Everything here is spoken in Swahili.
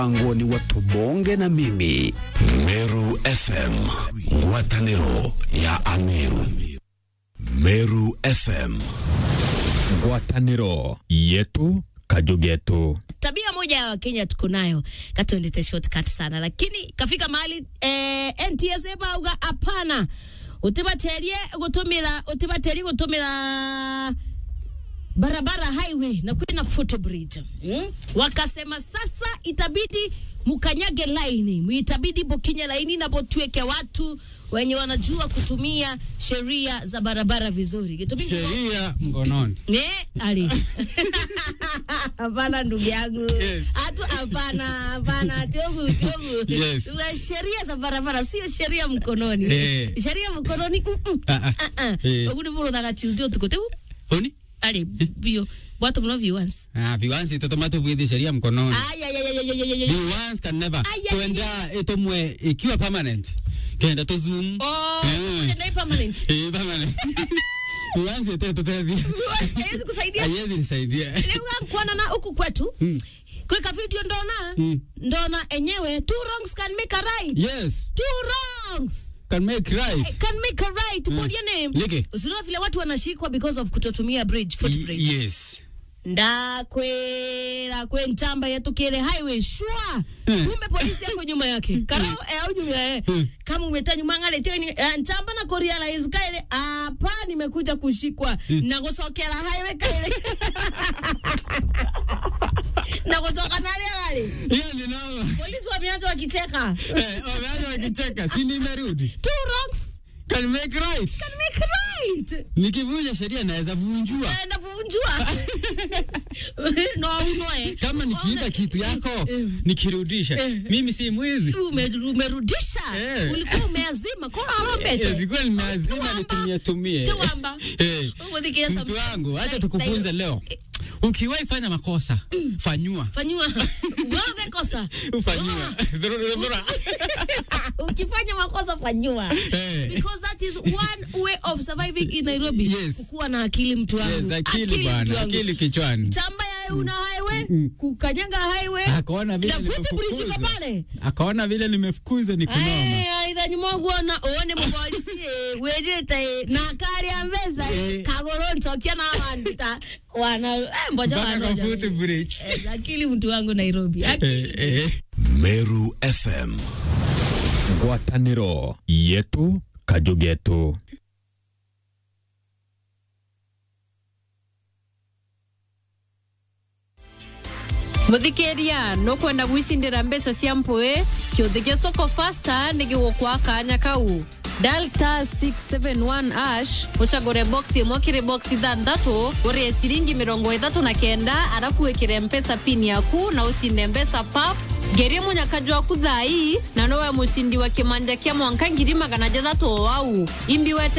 angoni wa tubonge na mimi Meru FM, ngwatanĩro ya Ameru. Meru FM. ngwatanĩro yetu kajugetu tabia moja ya wakenya tuko nayo katuendete shortcut sana lakini kafika mahali eh, ntsa bauga hapana utibaterie gutumira utibaterie gutumira barabara highway na kwina footbridge mm? wakasema sasa itabidi mukanyage laini itabidi bokinye laini na botueke watu wenye wanajua kutumia sheria za barabara vizuri Kitumiki- sheria mkononi. Eh, ali. Hapana ndugu yangu. Yes. Hatu hapana, hapana, tiobu, tiobu. Yes. Tuna sheria za barabara sio sheria mkononi. Eh. Sheria mkononi. mm, mm. Ah, ah. Ah, ah. Eh. Oguni bolo daga Tuesday tukote. Oni? Ali, bio. Watu mno viewers. Ah, viwansi totomato bwidhi sheria mkononi. Ay ay ay ay ay ay, ay. Viwansi can never. Ay, ay, Tuenda itomwe ikiwa permanent. Kenda to zoom. Oh, Eh. ndio permanent. Eh, permanent. Viwansi ete totethi. Haiwezi kusaidia. Haiwezi nisaidia. Leo kuona na huku kwetu. Mm. Kweka video ndona. Mm. Ndona enyewe two wrongs can make a right. Yes. Two wrongs. Can make right. can make a right mm. your name Leke. usiona vile watu wanashikwa because of kutotumia bridge footbridge Y- Yes. ndakwera kwe ntamba yatukire highway shwa Mm. kumbe polisi yako nyuma yake karo eh, au nyuma eh. kama umeta nyuma ngale teni eh, ntamba na kurealize kaile hapa nimekuja kushikwa na kusokera highway kaile na kusoka nale nale Hiyo ni noma. polisi wameanza wakicheka Eh, wameanza wakicheka. Si nimerudi. two wrongs Can make right. can make right Nikivunja sheria naweza vunjua. naenda kuvunjua no unoe Kama nikiiba kitu yako nikirudisha, mimi si mwizi. Ume- umerudisha Eh. ulikuwa umeazima kora Eh, arambete Nilikuwa nimeazima Tuwamba. nitumie tumie. Tuwamba. Eh, Umudhikia some- Mtu wangu, acha like- tukufunze like- leo. Ukiwahi fanya makosa, fanyua. fanyiwa wewe kosa Fanyua. Dhurura, dhurura. ukifanya makosa fanyiwa Eh. because that is one way of surviving in Nairobi Yes. kuwa na akili mtu wangu Yes, akili mtu bwana, wangu. akili kichwani. chamba ya una highway kukanyaga highway Akaona vile na footbridge iko nimefukuzwa. pale Akaona vile nimefukuzwa ni kunoma. aithani mwogwona one mupolisi wejete na kari ya mbeza Eh. kagoro ntokia na wandita wana eh, mboja Mpaka kwa wanoja footbridge. Eh, akili mtu wangu Nairobi Akili. Eh, eh. Meru FM. ngwatanĩro yetu kajugetu muthikiria nukwenda gwicindira mbeca cia mpui kiuthikia soko fasta nigigukwa kanya kau dial star 671 ash ucagure box imwe kiri box ithanthatu urie ciringi mirongo ithatu na kenda arafu wikire mpesa pin yaku na ucinde mbeca pap ngerie munyakaju waku thai na nowe mucindi wa kimanja kia mwanka ngiri magana jathatu o wau imbi wete